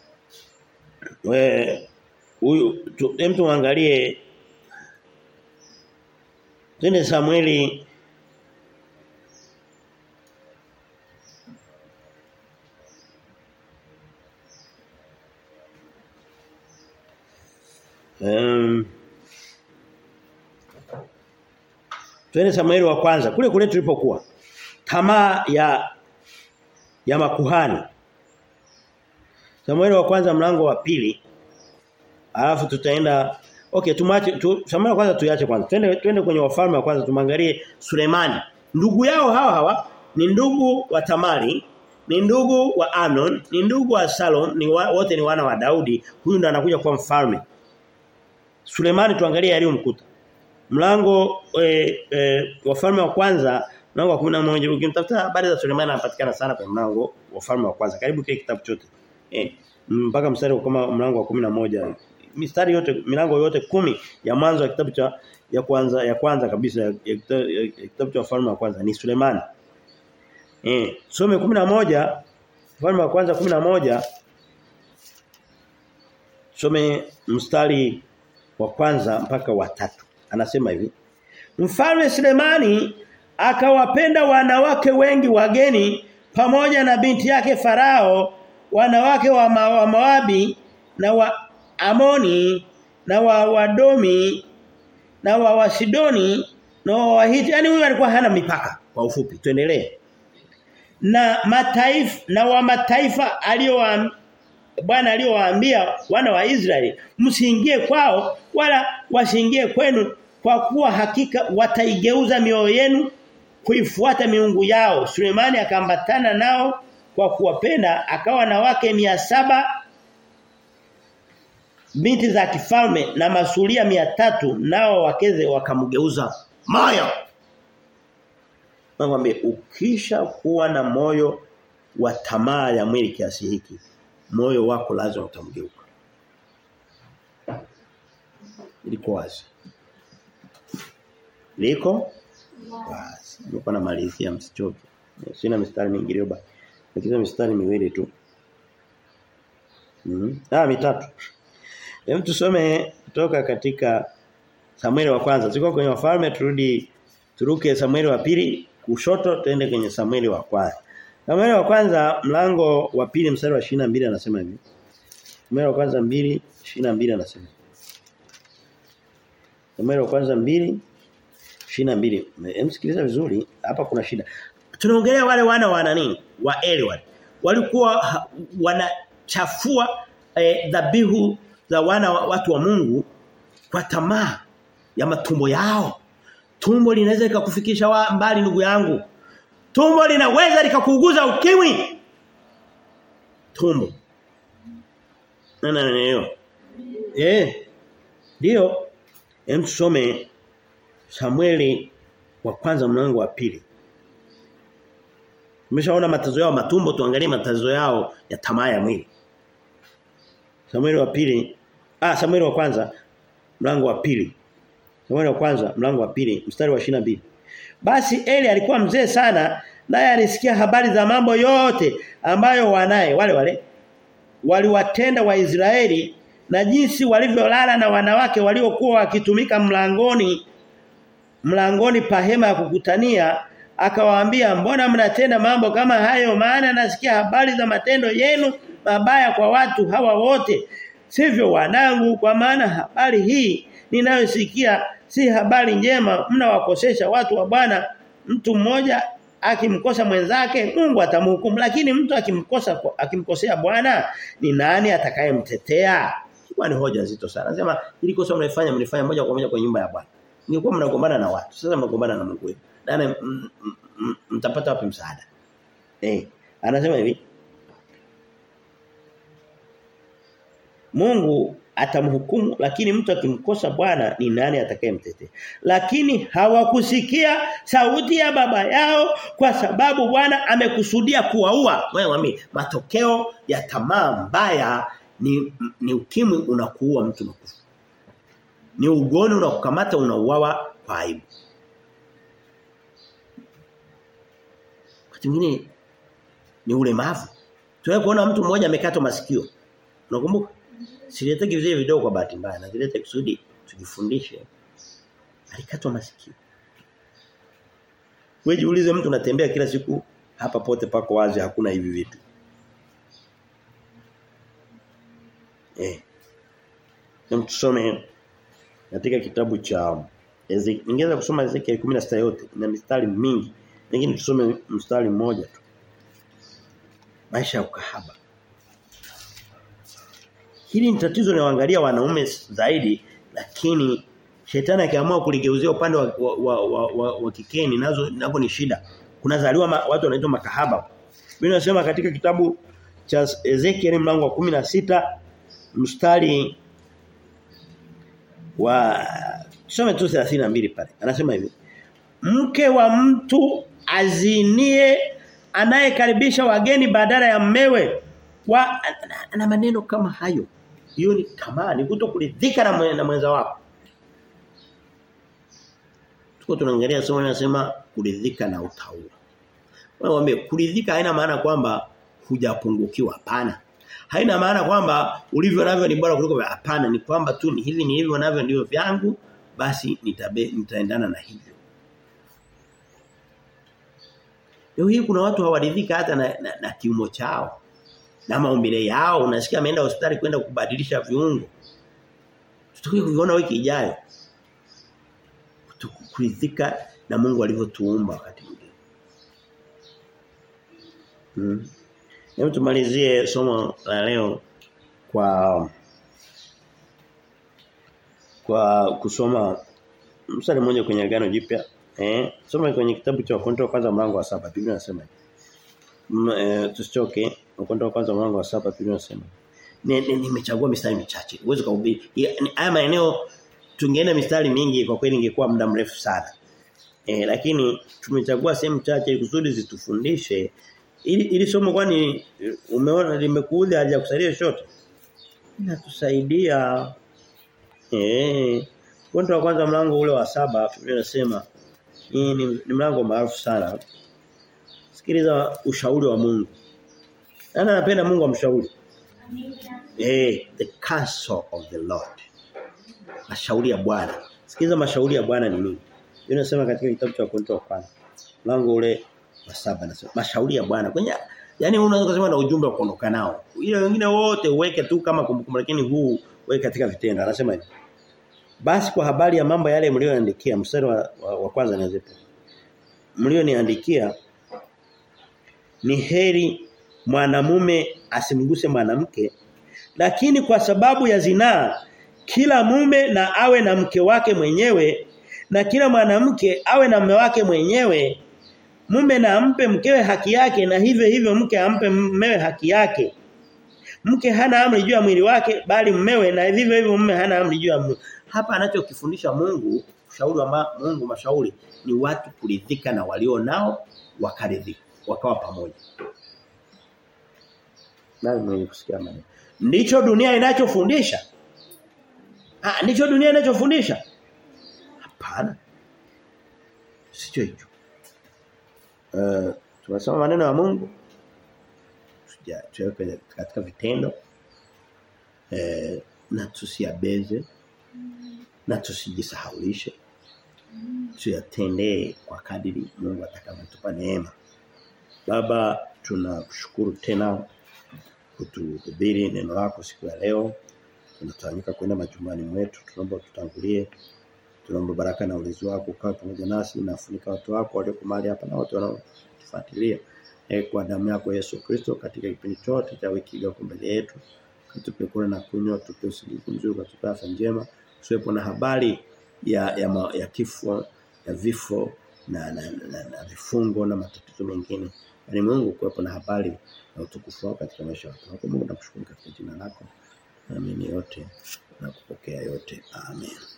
we huyu hem tuangalie Twende Samueli Um, Twende Samueli wa kwanza kule kule tulipokuwa. Tamaa ya ya makuhani. Samueli wa kwanza mlango wa pili. Alafu tutaenda Okay tumwache tu, Samueli wa kwanza tuiache kwanza. Twende twende kwenye wafalme wa kwanza tumwangalie Sulemani. Ndugu yao hawa hawa ni ndugu wa Tamari, ni ndugu wa Anon, ni ndugu wa Salom, ni wa, wote ni wana wa Daudi. Huyu ndo anakuja kuwa mfalme. Sulemani tuangalie aliyomkuta. Mlango e, e, wafalme wa kwanza mlango wa 11 ukimtafuta habari za Sulemani anapatikana sana kwenye mlango wafalme wa kwanza karibu kile kitabu chote. Eh mpaka mstari kama mlango wa 11 mistari yote milango yote kumi ya mwanzo wa kitabu cha ya kwanza ya kwanza kabisa ya, ya, kitabu, ya, ya kitabu cha wafalme wa kwanza ni Sulemani. Eh some 11 wafalme wa kwanza 11 some mstari wa kwanza mpaka wa tatu. Anasema hivi. Mfalme Sulemani akawapenda wanawake wengi wageni pamoja na binti yake Farao, wanawake wa, ma, wa Moabi na wa Amoni na wa Wadomi na wa Wasidoni na wa Wahiti. Yaani huyu alikuwa hana mipaka kwa ufupi. Tuendelee. Na mataifa na wa mataifa aliyowaambia Bwana aliyowaambia wana wa Israeli msiingie kwao wala wasiingie kwenu kwa kuwa hakika wataigeuza mioyo yenu kuifuata miungu yao. Sulemani akambatana nao kwa kuwapenda akawa na wake mia saba binti za kifalme na masulia mia tatu nao wakeze wakamgeuza moyo. Nakwambia ukisha kuwa na moyo wa tamaa ya mwili kiasi hiki moyo wako lazima utamgeuka. liko wazi. Liko wazi. Niko na malizia msichoke. Sina mistari mingi leo basi. Nikiza mistari miwili tu. Mhm. Mm ah mitatu. Hem tusome kutoka katika Samueli wa kwanza. Ziko kwenye wafalme turudi turuke Samueli wa pili kushoto tuende kwenye Samueli wa kwanza. Samueli wa kwanza mlango wa pili mstari wa 22 anasema hivi. Samueli wa kwanza 2 22 anasema. Samueli wa kwanza 2 22. Emsikiliza vizuri hapa kuna shida. Tunaongelea wale wana wa nani? Wa Eli wale. Walikuwa wanachafua dhabihu eh, za wana wa, watu wa Mungu kwa tamaa ya matumbo yao. Tumbo linaweza likakufikisha mbali ndugu yangu. Tumbo linaweza likakuuguza ukimwi. Tumbo. Na na na Eh. Ndio. Hem tusome Samueli wa kwanza mlango wa pili. Tumeshaona matazo yao matumbo tuangalie matazo yao ya tamaa ya mwili. Samueli wa pili ah Samueli wa kwanza mlango wa pili. Samueli wa kwanza mlango wa pili mstari wa 22. Basi Eli alikuwa mzee sana naye alisikia habari za mambo yote ambayo wanaye wale wale waliwatenda Waisraeli na jinsi walivyolala na wanawake waliokuwa wakitumika mlangoni mlangoni pa hema ya kukutania akawaambia mbona mnatenda mambo kama hayo maana nasikia habari za matendo yenu mabaya kwa watu hawa wote sivyo wanangu kwa maana habari hii ninayosikia si habari njema mnawakosesha watu wa Bwana mtu mmoja akimkosa mwenzake Mungu atamhukumu lakini mtu akimkosa akimkosea Bwana ni nani atakayemtetea kwa ni hoja nzito sana anasema ili kosa mnaifanya mnifanya moja kwa moja kwa nyumba ya Bwana ningekuwa mnagombana na watu sasa mnagombana na Mungu wetu nani mtapata wapi msaada eh anasema hivi Mungu atamhukumu lakini mtu akimkosa Bwana ni nani atakayemtetea lakini hawakusikia sauti ya baba yao kwa sababu Bwana amekusudia kuwaua wewe wami matokeo ya tamaa mbaya ni ni ukimwi unakuua mtu nakufa ni ugoni unakukamata unauawa kwa aibu wakati mwingine ni ulemavu tunaye kuona mtu mmoja amekatwa masikio unakumbuka Sileteki vile video kwa bahati mbaya na zilete kusudi tujifundishe. Alikatwa masikio. Wewe jiulize mtu unatembea kila siku hapa pote pako wazi hakuna hivi vitu. Eh. Tusome katika kitabu cha Ningeweza kusoma Ezekiel 16 yote ina mistari mingi lakini tusome mstari mmoja tu. Maisha ya ukahaba. Hili ni tatizo linaloangalia wanaume zaidi lakini shetani akiamua kuligeuzia upande wa, wa, wa, wa, wa, wa kikeni nazo napo ni shida. Kunazaliwa watu wanaitwa makahaba. Biblia inasema katika kitabu cha Ezekiel mlango wa 16 mstari wa tusome tu 32 pale. Anasema hivi. Mke wa mtu azinie anayekaribisha wageni badala ya mmewe wa na maneno kama hayo hiyo ni tamaa ni kutokuridhika na, mwe, na mwenza wako tuko tunaangalia somo linasema kuridhika na utaua wewe wame kuridhika haina maana kwamba hujapungukiwa hapana haina maana kwamba ulivyo navyo ni bora kuliko hapana ni kwamba tu ni hivi ni hivyo navyo ndio vyangu basi nitabe, nitaendana na hivyo Leo hii kuna watu hawaridhika hata na, na, na kiumo chao na maumbile yao unasikia ameenda hospitali kwenda kubadilisha viungo tutakuja kuiona wiki ijayo kuridhika na Mungu alivyotuumba wakati mwingine hmm. Hebu tumalizie somo la leo kwa kwa kusoma mstari mmoja kwenye agano jipya eh soma kwenye kitabu cha Wakorintho kwanza mlango wa saba Biblia inasema e, tusichoke Wakorintho kwanza mlango wa saba Biblia inasema nimechagua mistari michache uwezo kuhubiri haya maeneo tungeenda mistari mingi kwa kweli ingekuwa muda mrefu sana e, lakini tumechagua sehemu chache kusudi zitufundishe ili ili somo kwani umeona limekuja haja kusaidia shote inatusaidia eh Korinto wa kwanza mlango ule wa saba Biblia inasema hii ni, ni mlango maarufu sana. Sikiliza ushauri wa Mungu. Nani anapenda Mungu amshauri? Eh, the counsel of the Lord. Mashauri ya Bwana. Sikiliza mashauri ya Bwana ni nini? Biblia inasema katika kitabu cha Korinto wa kwanza mlango ule wa saba nasema mashauri ya Bwana. Kwenye yani unaweza kusema na ujumbe wa kuondoka nao. Ile wengine wote uweke tu kama kumbukumbu lakini huu weke katika vitendo. Anasema hivi. Basi kwa habari ya mambo yale mlioandikia mstari wa, wa, wa kwanza nazipo. Mlioniandikia ni heri mwanamume asimguse mwanamke lakini kwa sababu ya zinaa kila mume na awe na mke wake mwenyewe na kila mwanamke awe na mume wake mwenyewe mume na ampe mkewe haki yake na hivyo hivyo mke ampe mmewe haki yake mke hana amri juu ya mwili wake bali mmewe na vivyo hivyo mume hana amri juu ya mwili hapa anachokifundisha Mungu ushauri wa ma, Mungu mashauri ni watu kuridhika na walio nao wakaridhika wakawa pamoja nani mwenye kusikia maneno ndicho dunia inachofundisha ah ndicho dunia inachofundisha hapana sicho hicho uh, tunasoma maneno ya Mungu tuweke katika vitendo eh, na tusiabeze na tusijisahaulishe tuyatendee kwa kadiri Mungu atakavyotupa neema baba tunakushukuru tena kutuhubiri neno lako siku ya leo tunatawanyika kwenda majumbani mwetu tunaomba tutangulie tunaomba baraka na ulinzi wako ukawe pamoja nasi na funika watu wako walioko mahali hapa na wote wanaotufuatilia e, kwa damu yako Yesu Kristo katika kipindi chote cha wiki iliyoko mbele yetu katupe kula na kunywa tupe usingizi mzuri katupe afya njema tuwepo na habari ya ya, ma, ya kifo ya vifo na na, na, na vifungo na matatizo mengine bali Mungu kuwepo na habari na utukufu wako katika maisha yako Mungu nakushukuru katika jina lako naamini yote na kupokea yote amen